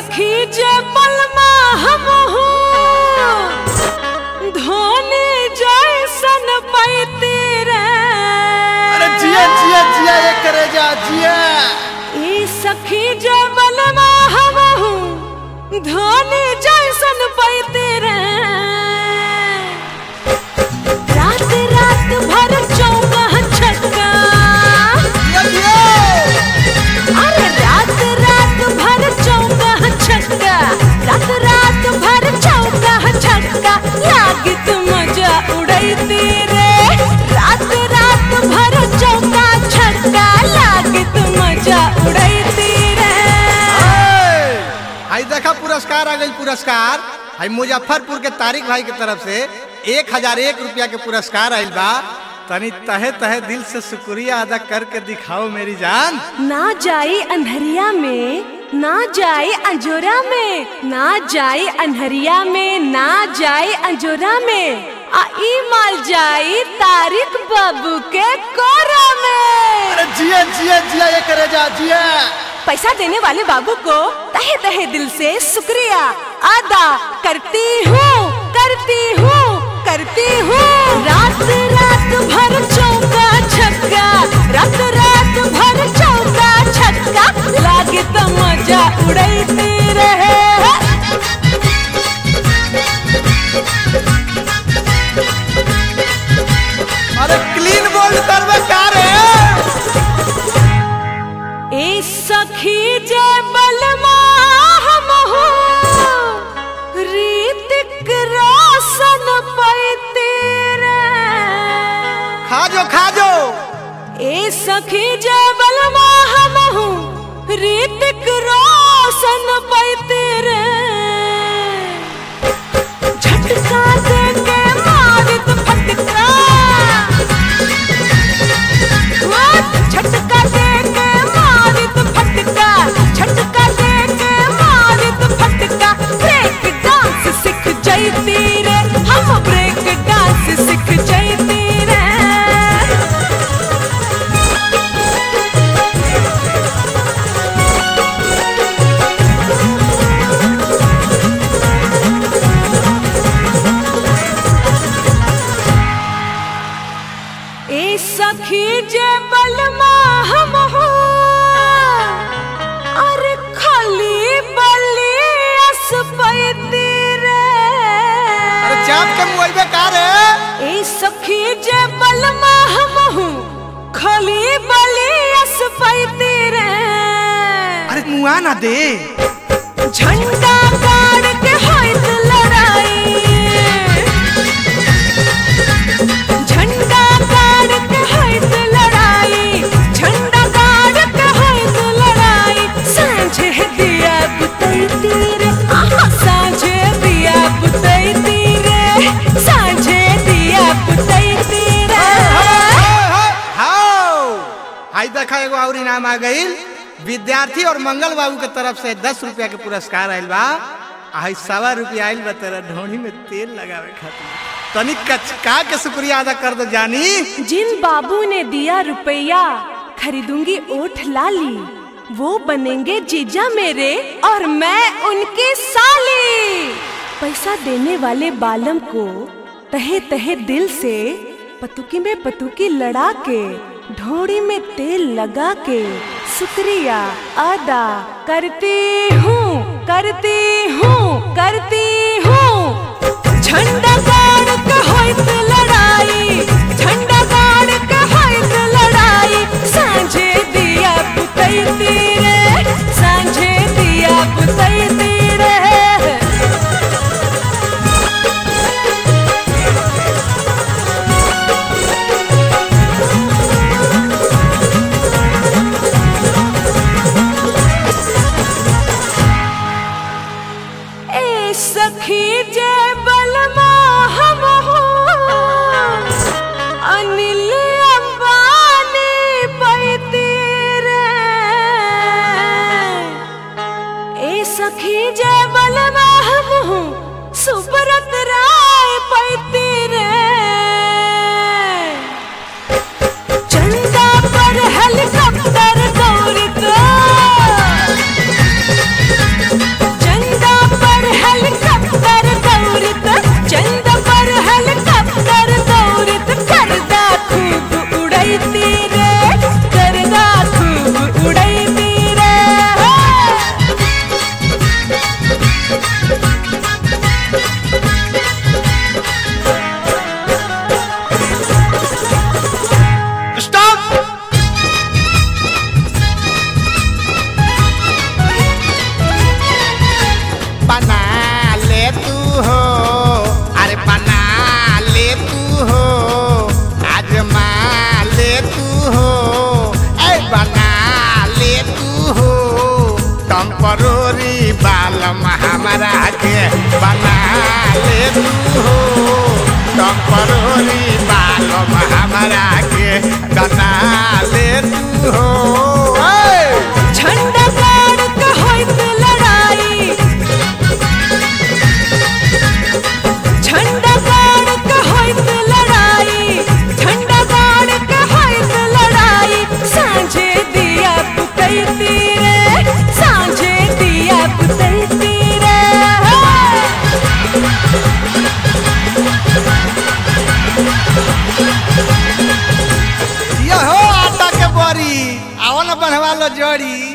सखी जे पलमा हम धोनी जैसन पैती रे अरे जिया जिया जिया ये करे जा जिया ई सखी जे पलमा हम धोनी जैसन पैती रे रात रात भर चौका छक्का जिया जिया अरे रात रात भर चौका छक्का रात रात भर चौका छक्का लागित मजा उड़ैती रे रात रात भर चौका छक्का लागित मजा उड़ैती रे आई देखा पुरस्कार आ गई पुरस्कार आई मुजफ्फरपुर के तारिक भाई की तरफ से एक हजार एक रुपया के पुरस्कार आइल बा तनी तहे तहे दिल से शुक्रिया अदा करके दिखाओ मेरी जान ना जाई अंधरिया में ना जाए अंजोरा में ना जाए अनहरिया में ना जाए अंजोरा में आ ई माल जाई तारिक बाबू के कोरा में अरे जिया जिया जिया ये करे जा जिया पैसा देने वाले बाबू को तहे तहे दिल से शुक्रिया अदा करती हूँ करती हूँ करती हूँ रात रात भर चौका छक्का रात रात भर चौका छक्का लागे तो मजा उड़ैती रहे अरे क्लीन बोल्ड करवे का रे ए सखी जे बलमा हम हो रीतिक रोशन पैते रे खा जो खा जो ए सखी जे बलमा हम हो रीतिक रोशन पैते रे झटका दे के मारित फटका झटका दे के मारित फटका झटका दे के मारित फटका ब्रेक डांस सीख जैती रे हम ब्रेक डांस सीख जैती रे ए सखी जे बलमा हम हो अरे खाली बली अस पैती रे अरे चाप के मुआइबे का रे ए सखी जे बलमा हम हो खाली बली अस पैती रे अरे मुआ ना दे झंडा गाड़ के होइत लड़ाई झंडा गाड़ के होइत लड़ाई झंडा गाड़ के होइत लड़ाई सांझे दिया बुतैती रे आहा सांझे दिया बुतैती रे सांझे दिया बुतैती रे हाउ हाई देखा एगो और इनाम आ गईल विद्यार्थी और मंगल बाबू के तरफ से दस रुपया के पुरस्कार आइल बा आई सवा रुपया आइल बा तेरा ढोनी में तेल लगावे खातिर तनिक कचका के शुक्रिया अदा कर दो जानी जिन बाबू ने दिया रुपया खरीदूंगी ओठ लाली वो बनेंगे जीजा मेरे और मैं उनकी साली पैसा देने वाले बालम को तहे तहे दिल से पतुकी में पतुकी लड़ा के ढोड़ी में तेल लगा के शुक्रिया अदा करती हूँ करती हूँ करती हूँ झंडा गाड़ के होइत लड़ाई झंडा गाड़ के होइत लड़ाई सांझे दिया पुतैती रे सांझे दिया पुतैती रे ए सखी जे बलमा हम हो अनिल अंबानी पैती रे ए सखी जे बलमा हम हो सुब्रत राय पैती रे चंदा पर हेलीकॉप्टर दौड़ का टपरोरी बालम हमारा के बना ले तू हो टपरोरी बालम हमारा के बना ले तू हो ए! झंडा गाड़ के होइत लड़ाई झंडा गाड़ के होइत लड़ाई झंडा गाड़ के होइत लड़ाई सांझे दिया पुतैती रे सांझे दिया पुतैती रे यहो आटा के बड़ी आओ न बनवा लो जड़ी